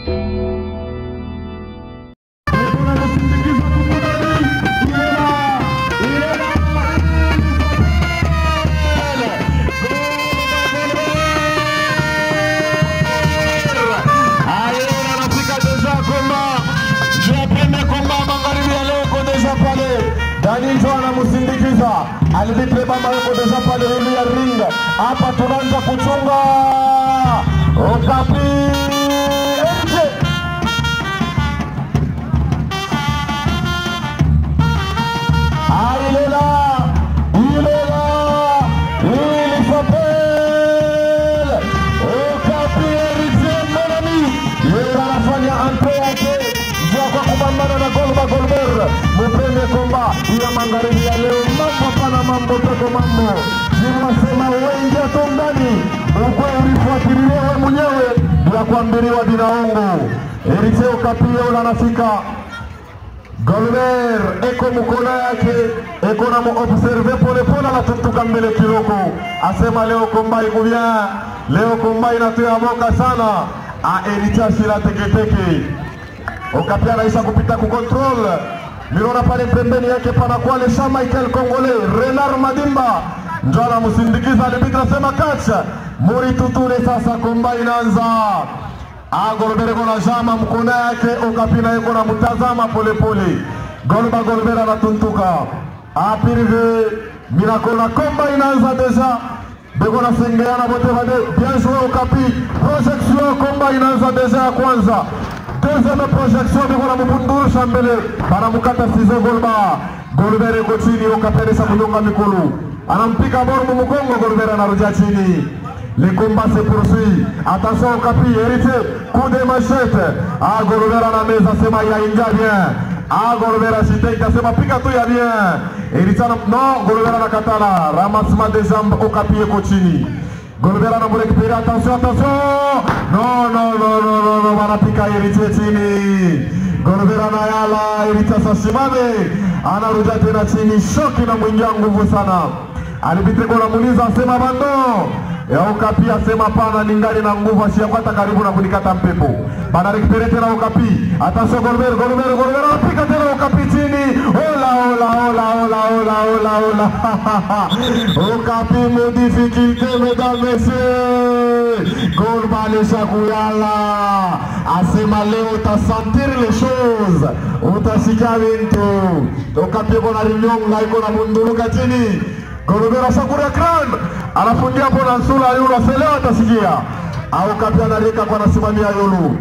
Danijo anamsindikiza Alvitre baba yuko deja pale hili ya ring. Hapa tunaanza kuchunga Okapi nje Ailela Ilela Il s'appelle Okapi Eritie Monami Yeye anafanya ante yake njia kwa kupambana na Golba Golber Mupende komba ya magharibi ya leo mambo pana mambo toto mambo Nimasema wengi hato ndani ukwe ulifuatilia wewe mwenyewe bila kuambiriwa dinaongo Eritie Okapi yeye anafika Golber eko mkono yake eko na muobserve polepole, anatuntuka mbele kiloko, asema leo komba iko bien, leo komba inatoa moka sana aericha shila teketeke Okapi anaisha kupita ku control Mirona pale pembeni yake panakuwa le Jean Michael Congolais Renard Madimba ndio anamsindikiza, arbitre asema catch muri tutule. Sasa komba inaanza Golbert kona jama mkono yake, Okapi naye kona mtazama polepole. Golba Golbert anatuntuka apirive minakona komba inaanza deja beko nasengeana bote bade bien joué Okapi projection komba inaanza deja ya kwanza deuxième projection beko na mubundurusha mbele banamukata size Golba Golbert iko chini Okapi anaweza kunyonga mikulu anampiga boru mumugongo Golbert anarudia chini Le combat se poursuit. Attention au capi, héritier. Coup de machette. Ah, Golbert na meza sema yaingia bien. Ah, Golbert ashiteka sema piga tu ya bien. Héritier na non, Golbert anakatala. Ramassement des jambes au capi eko chini. Golbert anamurekupere. Attention, attention. Non, non, non, non, non, non, wanapika héritier chini. Golbert anayala, héritier sasimame. Anarudia tena chini. Shoki na mwingia nguvu sana. Alibitiko namuuliza asema bando ya Okapi asema pana ningali na nguvu ashiakwata karibu na kunikata mpepo bana rekipere tena Okapi atasio Golbert Golbert Golbert anapika tena Okapi chini ola ola ola ola ola ola ola Okapi mo difficulté mesdames messieurs Golba alisha kuyala asema leo utasentir les choses utasikia vintu Okapi iko na rinyonga iko na munduluka chini Golbert ashakuria crown anafungia hapo na nsula yulu aselewa atasikia au kapia anarika kwa nasimamia yulu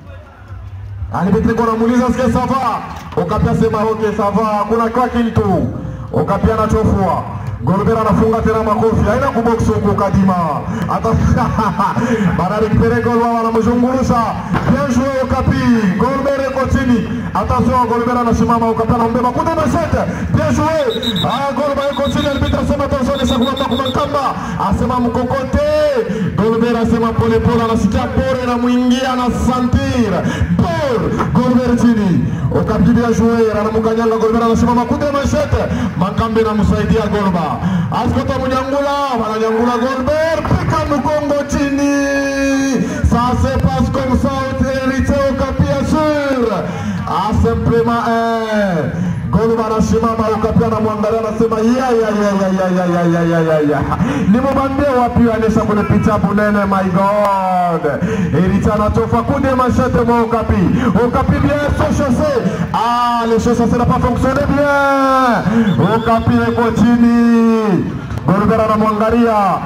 alipitriko namuuliza sikia sava ukapia sema okay sava hakuna kwa kintu ukapia anachofua Golbert anafunga tena makofi haina kubox huku kadima hata baada rekipere Golba wanamzungurusha bien joué Okapi Golbert iko chini attention Golbert anasimama Okapi anambeba kude mashete bien joué ah Golba iko chini arbitre asema attention ni sakuma kumakamba asema mkokote Golbert asema pole pole anasikia pore na muingia na sentir por Golbert chini Okapi bien joué anamkanyanga Golbert anasimama kude mashete makambe namsaidia Golba askota munyangula wananyangula Golbert pika mkongo chini ça se passe comme ça hérité Okapi assure ah simplement un Golba anasimama Okapi anamwangalia anasema ya ya ya ya ya ya ya ya ya ya ya nimubambie wapi anesha kwenye picha bunene my god hérité anatofa kude machete mwa Okapi Okapi bien sont chassés ah les choses ça n'a pas fonctionné bien Okapi eko chini Golbert anamwangalia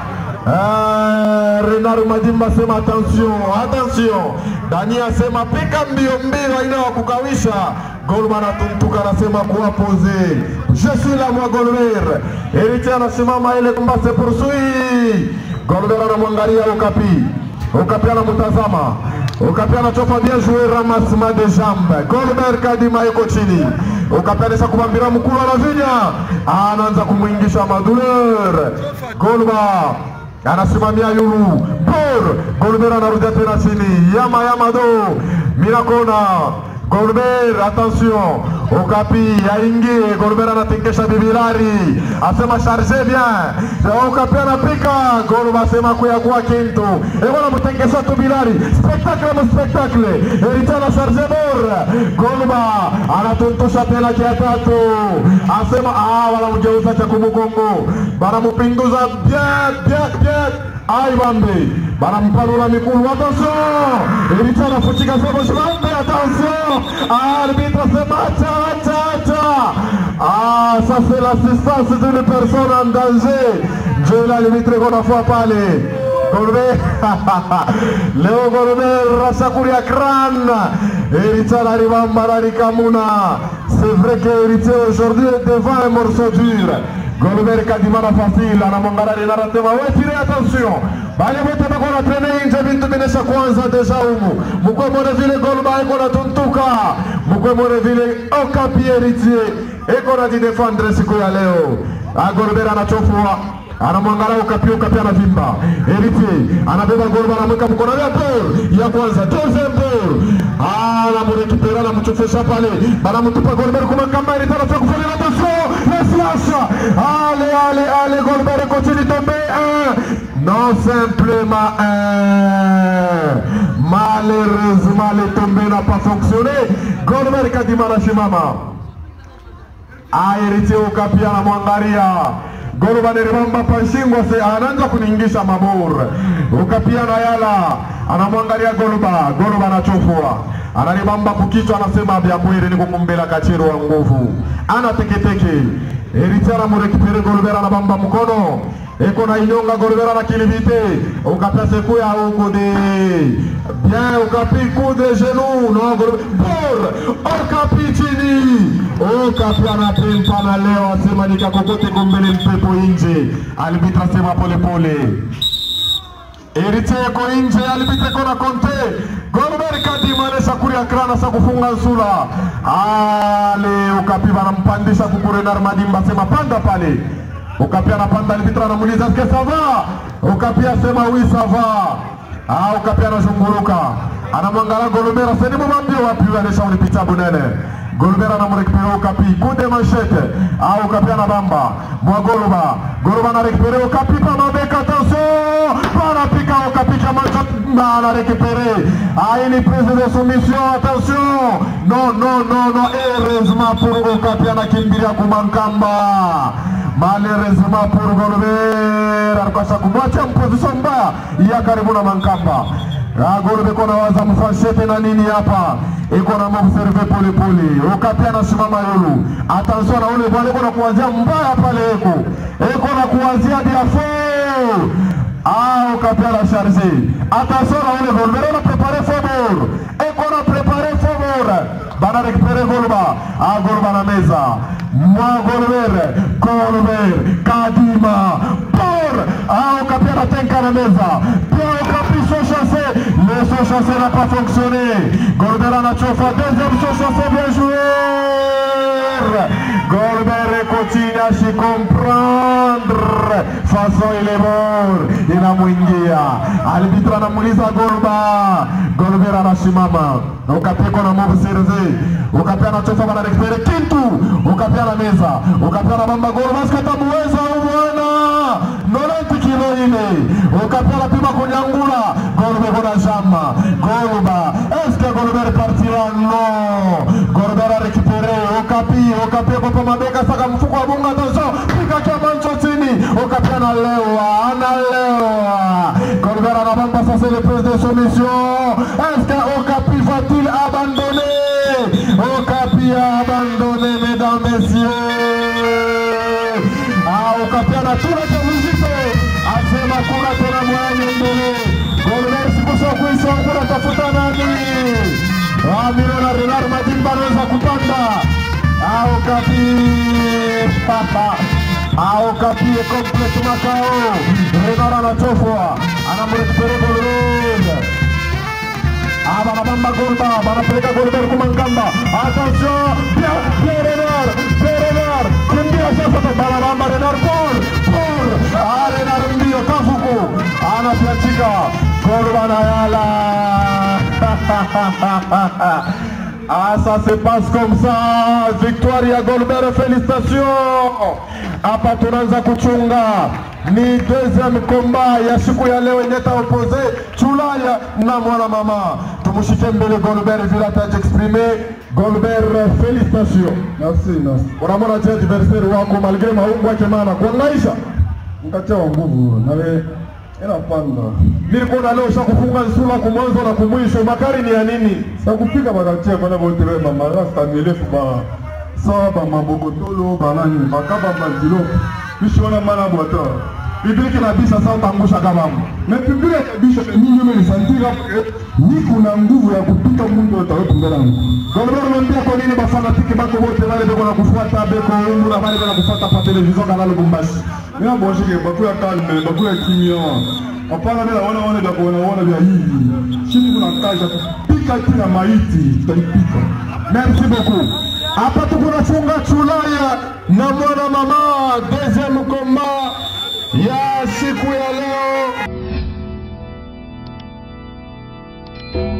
Eh, Renard Madimba sema attention, attention. Dani asema pika mbio mbio, haina wa kukawisha. Golman atumtuka anasema kuwa pose. Je suis là moi Golbert. Héritier anasimama ile kumba se poursuit. Golbert anamwangalia Okapi. Okapi anamtazama. Okapi anachopa bien joué ramassement de jambes. Golbert Kadima yuko chini. Okapi anaweza kumwambia mkulu anavinya. Anaanza kumwingisha maduleur. Golba anasimamia yulu bor Golbert anarudia tena chini yama yama do minakona Golbert attention Okapi aingie, Golbert anatingisha bibilari, asema charge bien. Okapi anapika, Golba asema kuya kwa kintu. Ewana mtengesha tu bilari. Spectacle mu spectacle. Eritana charge bor. Golba anatuntosha tena kia tatu. Asema ah wala mgeuza cha kumugongo. Banamupinduza bien bien bien. Ai bambe. Banampanula miguu. Attention. Eritana futika sema shimambe. Attention. Arbitre sema acha acha acha. Ah, ça c'est l'assistance d'une personne en danger. Dieu l'a limité qu'on a fait parler. Golbe leo Golbe rasakuri ya kran Eritana ribamba la rikamuna c'est vrai que Héritier aujourd'hui est devant un morceau dur Golber kadimana facile anamwangala linarasema we tire attention bali wote bako na trene nje bintu binesha kwanza deja humu mukwe mwone vile Golba iko na tuntuka mukwe mwone vile Okapi Héritier iko na jidefendre siku ya leo Golber anachofua anamwangalia Okapi, Okapi anavimba. Héritier anabeba Golba, anamweka mkono ya bor ya kwanza, deuxième bor anamurekipera, anamchofesha pale, banamtupa Golber kuma kama Héritier anataka kufanya attention, la siasa ale ale ale, Golber continue tomber un non simplement un malheureusement le tombé n'a pas fonctionné. Golber kadima anashimama Ah, Héritier Okapi anamwangalia Golba neribamba panshingo se anaanza kuningisha mabur ukapia na yala anamwangalia Golba Golba anachofua ananibamba kukichwa anasema vya kweli ni kukumbela kachero wa nguvu ana teketeke Eritrea anamurekipere Golbera anabamba mkono eko na inyonga Golbera na kilibite ukapia sekuya huko de bien ukapi coup de genou no Golbera por ukapi chini ukapi anapempa na leo asema nikakokote gombele mpepo nje alibitra sema polepole Eritrea iko nje, alipita kona Conte. Golber Kadima anesha kuria krana sa kufunga nsula. Ale ukapi banampandisha kukurenar Madimba sema panda pale. Ukapi anapanda alipitra anamuuliza eske ça va? Ukapi asema oui ça va. Ah, ukapi anazunguruka. Anamwangalia Golber aseni mwambie wapi anesha unipita bunene. Golbert anamurekipere Okapi kunde manchete au Okapi anabamba mwa Goluba Goluba anarekipere Okapi pa mabeka attention panapika Okapi kama na anarekipere ah ini prise de soumission attention non non non non heureusement pour Okapi anakimbilia kumankamba malheureusement pour Golbert alikosa kumwacha mposition mbaya ya karibu na mankamba Golbe kona waza mfanshete na nini hapa iko na mobserve pole pole. Okapi anasimama yulu. Attention na ule bwana iko na kuanzia mbaya pale eko. Iko na kuanzia diafo. Ah, Okapi ana charge. Attention na ule Golbe na prepare favor. Iko na prepare favor. Bana récupérer Golba. Ah, Golba na meza. Mwa Golber. Golber. Kadima. Por. Ah, Okapi anatenka na meza. Pia Okapi sont chassés. Le saut chassé n'a pas fonctionné. Golber anachofa. Deuxième saut chassé, bien joué. Golber continue à s'y comprendre. Façon il est mort. Inamwingia. Arbitre anamuuliza Golba. Golber anasimama. Okapi na move serve. Okapi anachofa bana rekipere kintu. Okapi ana meza. Okapi anabamba Golba. Sikatamuweza huyu bwana. 90 kilo ile. Okapi anapima kunyangula. Golbe kuna jamba. Golba. Est-ce que Golber partira? Non. Golber a récupéré. Okapi. Okapi kwa mabeka saka mfuko wa bunga attention. Pika kia mancho chini. Okapi analewa. Analewa. Golber anabamba sasa le prise de soumission. Est-ce que Okapi va-t-il abandonner? Okapi a abandonné, mesdames, messieurs. Ah, Okapi anatuna cha mzito. Asema kuna tena mwanya mbele. Golber sikusha kuisha kuna tafuta nani? Ah, Miro na Renar Madimba anaweza kupanda. Ah, Okapi. Papa. Ah, Okapi est complète Macao. Renar anachofwa. Anamrekupere Golber. Ah, banabamba Golba, banapeleka Golber kumankamba. Attention, bien, bien Renar, bien Renar. Kimbia sasa banabamba Renar por, por. Ah, Renar mbio kafuku. Anapiachika. Golba na yala. Ah, ça se passe comme ça. Victoire ya Golbert, félicitations. Hapa tunaanza kuchunga ni deuxième combat ya siku ya leo yenye taopose Chulaya na mwana mama. Tumushike mbele Golbert vile atajiexprime. Golbert, félicitations. Merci, merci. Unamwona je adversaire wako malgré maungu yake maana kuangaisha Mkatia wa nguvu nawe inapanda nilikuwa leo shakufunga nsula kumwanzo na kumwisho. Makari ni ya nini? sakupika bakatia bana bote be bamarasta mirefu ba sawa bamabokotolo banani bakaba mazilo biso wana mana bwata Bibiliki na bisa sasa utangusha kama mtu. me pibili ya biso mingi melisantira niko na nguvu ya kupita mundu atawepungana nguvu Golbert unaambia kwa nini bafanatiki bako wote wale beko na kufuata beko ungu na wale beko kufuata pa television kana Lubumbashi. mina boshike bakuya kalme bakuya kimia hapana bila wana wana vya kuona wana vya hivi chini kuna kazi ya kupika tena maiti tutaipika Merci beaucoup. Hapa tuko na chunga Chulaya na mwana mama deuxième combat ya siku ya leo.